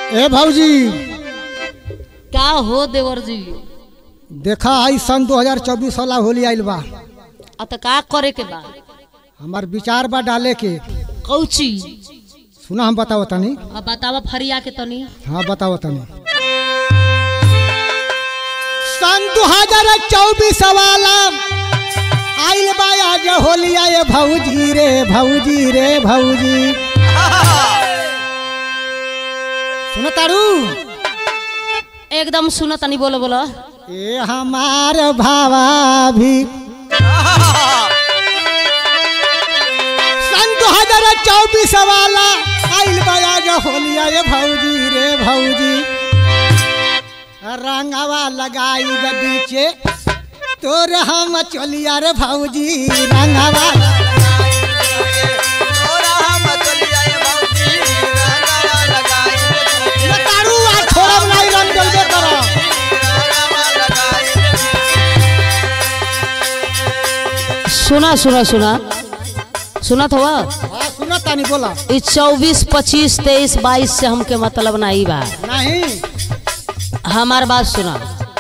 ए भौजी का हो देवर जी देखा आई सन 2024 वाला होली आइल बा आ त का करे के बा हमार विचार बा डाले के कौची सुना हम बताओ तनी अब बतावा फरिया के तनी हाँ बताओ तनी सन 2024 वाला आइल बा आज होली आए भौजी रे भौजी रे भौजी सुनो तारू एकदम सुन तनी बोलो बोलो ए हमार भावा भी सन 2024 वाला आइल बया जो होलिया ये भौजी रे भौजी रंगवा लगाई ग बीचे तोर हम चलिया रे भौजी रंगवा ये तारू आ छोड़ब नहीं रंग जल्दी करो सुना सुना सुना सुनत हुआ हाँ सुनो तानी बोला ई चौबीस पच्चीस तेईस बाईस से हमके मतलब नहीं बा नहीं हमार बात सुना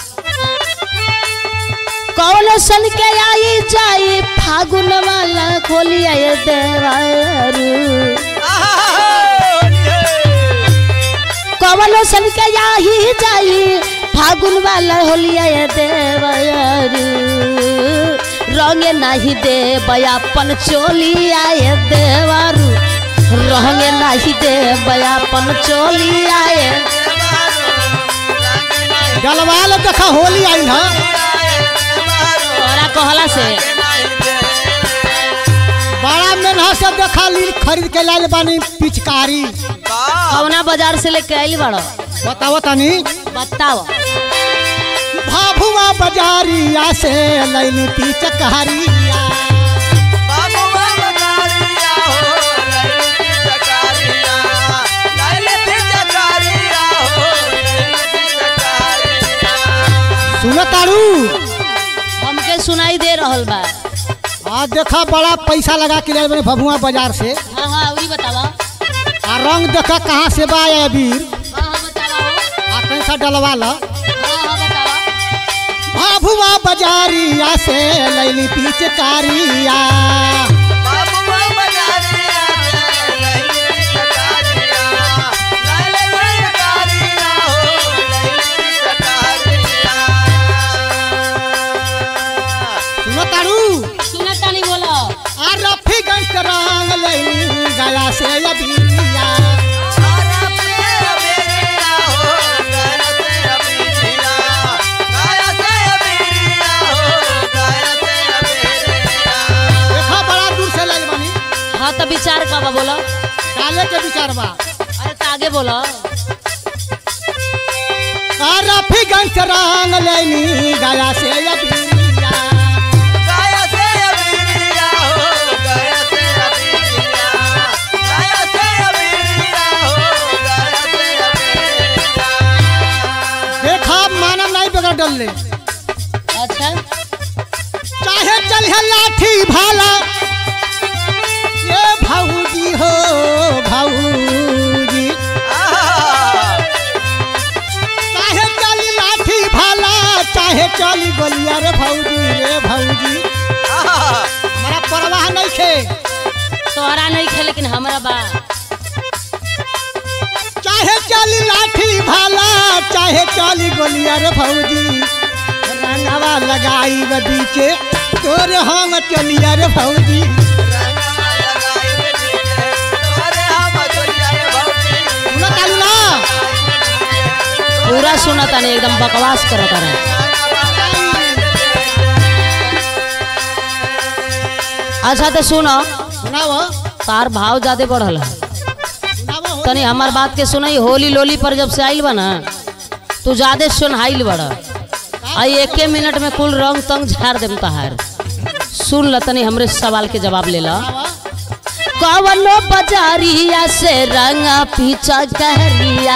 कौन सन के आई जाई फागुन वाला खोलिया ये देवारू कौन सन के आई जाई फागुन वाला होलिया ये देवारू रंगे नहीं दे बयापन चोलिया ये देवारू रंगे नहीं दे बयापन चोलिया ये गलवाल देखा होली आई ना तोरा कहला से बड़ा मेनहा से देखा ली खरीद के लाइल बानी पिचकारी कौना बाजार से लेके आइल बड़ो बताओ तनी बताओ भाभुआ बाजारिया से लैली पिचकारिया सुनो तारू हमके सुनाई दे रहल बा आज देखा बड़ा पैसा लगा के लाइल बानी भभुआ बाजार से हाँ हाँ वही बतावा आ रंग देखा कहाँ से बा ये अबीर हाँ हाँ बतावा हो। आ कैसा डलवा ला हाँ हाँ बतावा भाभुआ बाजारिया से लैली पिचकारिया सुनो तारू सुना तानी बोलो आ रफीगंज से रंग लैली गया से अबीरिया देखा बड़ा दूर से लाइल बानी हाँ तो विचार का बा बोलो डाले के विचार बा अरे तो आगे बोलो आ रफीगंज से रंग लैली गया से अबीरिया देखा मानव नहीं बगैर डलले अच्छा चाहे चलिए लाठी भाला ये भाऊजी हो भाऊजी चाहे चली लाठी भाला चाहे चली गोलिया रे भाऊजी रे भाऊजी हमारा परवाह नहीं खे तोहरा नहीं खे लेकिन हमरा बा चाहे चली लाठी भाला चाहे चली गोलिया रे भाऊजी रंगवा लगाई ग बीचे तोरे हम चलिया रे भाऊजी सुनो तालू ना पूरा सुना तानी एकदम बकवास करत रहे अच्छा तो सुनो सुनाओ तार भाव ज्यादा बढ़ल है सुनाओ हो। तनी हमार बात के सुनाई होली लोली पर जब से आइल बा ना तू ज्यादा सुनहाइल बड़ आई एके मिनट में कुल रंग तंग झाड़ देम तहार सुन ल तनी हमरे सवाल के जवाब ले ला कवनो बजारिया से रंगा पीछा कहरिया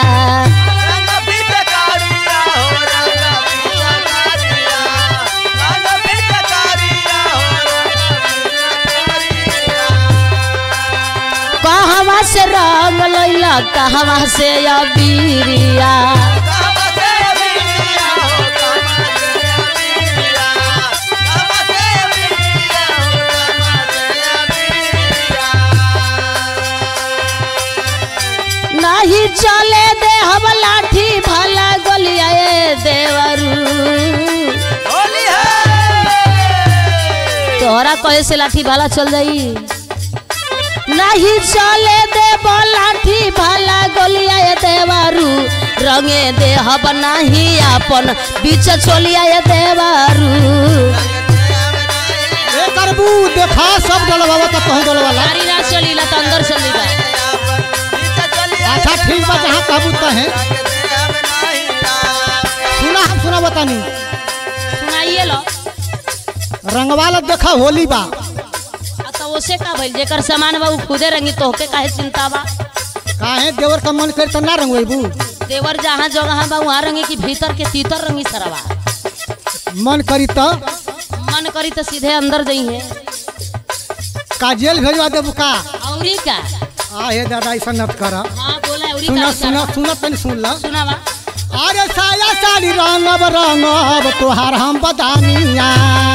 कहवा से रंग लैला कहवा से अबीरिया नहीं चले दे हम लाठी भला गोलिया ए देवरू तोहरा कहे से लाठी भाला चल जाई नहीं चले दे लाठी भाला गोलिया ए देवरू रंगे दे हब नहीं अपन बीच चोलिया ए देवरू ए करबू देखा सब डलवावा त कहूं डलवाला सारी रात चली ला तो अंदर चली बा अच्छा ठीक बा जहाँ कहबू तहे सुना हम सुना बतानी सुनाइए लो रंगवाला देखा होली बा आ तो ओसे का भइल जेकर सामान बा उ खुदे रंगी तोहके काहे चिंता बा काहे देवर का मन करे त ना रंगवेबू देवर जहाँ जगह बा वहाँ रंगी की भीतर के तीतर रंगी सरवा मन करी त मन करी तो सीधे अंदर जई है का जेल भेजवा देबू का औरी का आ हे दादा ऐसा नत कर हाँ बोला औरी सुना का सुना सुना तनी सुन ला सुनावा अरे साया साड़ी रंगब रंगब तोहार हम बदानिया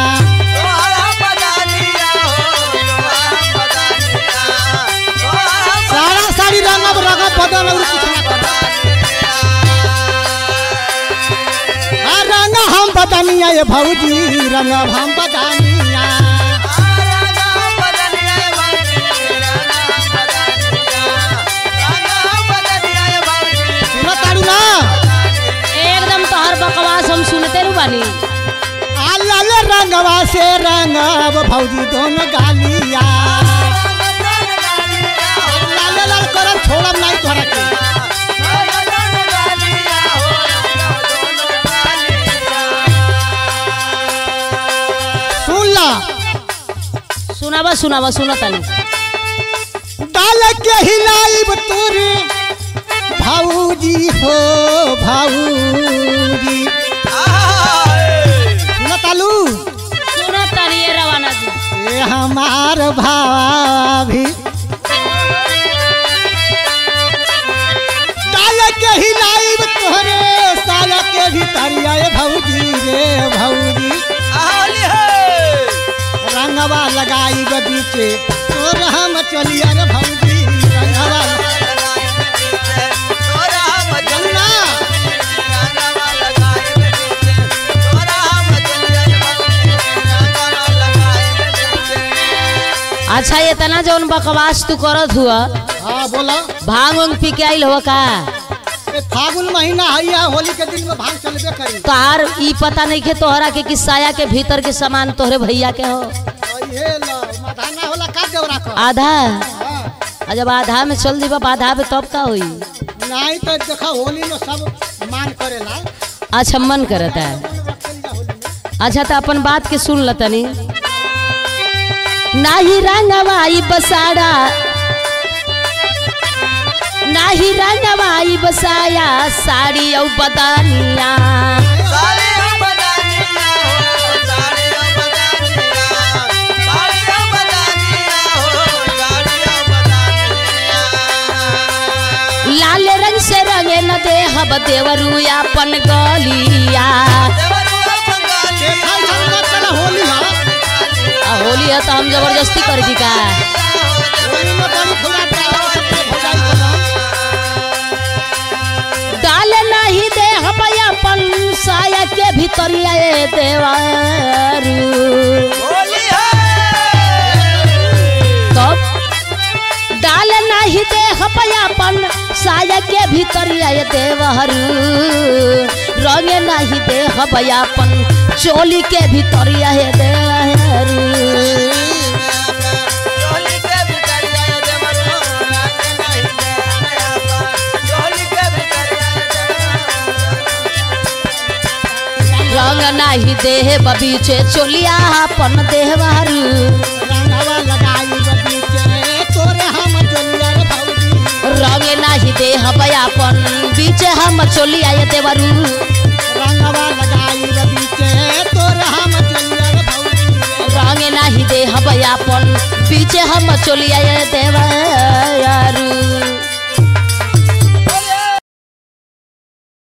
सारा साड़ी रंगब रंगब बदन और कुछ ना कर आ रंग हम बदानिया ये भौजी रंगब हम बदानिया सुना तारू ना एकदम तोहर बकवास हम सुनते रू बानी आ लाल रंगवा से रंगब भौजी दोनों गालिया लाल लाल करब छोड़ब नहीं तोहरा के सुन ला सुनावा सुनावा सुना तानी डाल के हिलाइब तोरे भाऊजी हो भाऊजी सुन तालू सुना तानी ये रवाना जी ए हमार भाभी डाल के हिलाइब तोरे साल के भीतरिया ए भौजी रे भौजी रंगवा लगाई बीचे तोर हम चलिया रे भौजी रंगवा जमुना अच्छा इतना जौन बकवास तू करत हुआ हाँ बोला भांग उंग पी के आइल हो का ए फागुन महीना है होली के दिन में भांग चलबे करी तोहार ई पता नहीं के तोहरा के कि साया के भीतर के सामान तोहरे भैया के हो और ये लो मधाना होला का देवरा को आधा हाँ, आ जब आधा में चल जीबा आधा में तब का होई नहीं तो देखा होली में सब मान करेला अच्छा मन करता है रखल जा होली में अच्छा तो अपन बात के सुन ल तनी नाही रंगवाई बसाड़ा नाही रंगवाई बसाया साड़ी औ बदानिया लाल रंग से रंगे न दे हब देवरू अपन गलिया देखा इधर मत चला होली है आ होली है तो हम जबरदस्ती कर दी का होली में बड़ी खुला डाला सबके भजाई के नाम डाल नहीं दे हम अपन साया के भीतरिया ए देवारू तब डाल नहीं दे अपन साया के भीतर आए देवहरू रंग नहीं दे अपन चोली के भीतर आए देवहरू रंग नहीं दे बीचे चोलिया अपन देवहरू रंगवा लगाई बगीचे तोरे हम जोलिया रे भौजी रंग नहीं दे अपन बीचे हम चोली आए देवरू रंगवा लगाई बगीचे तोरे हम जोलिया रे भौजी रंग नहीं दे अपन बीचे हम चोली आए देवरू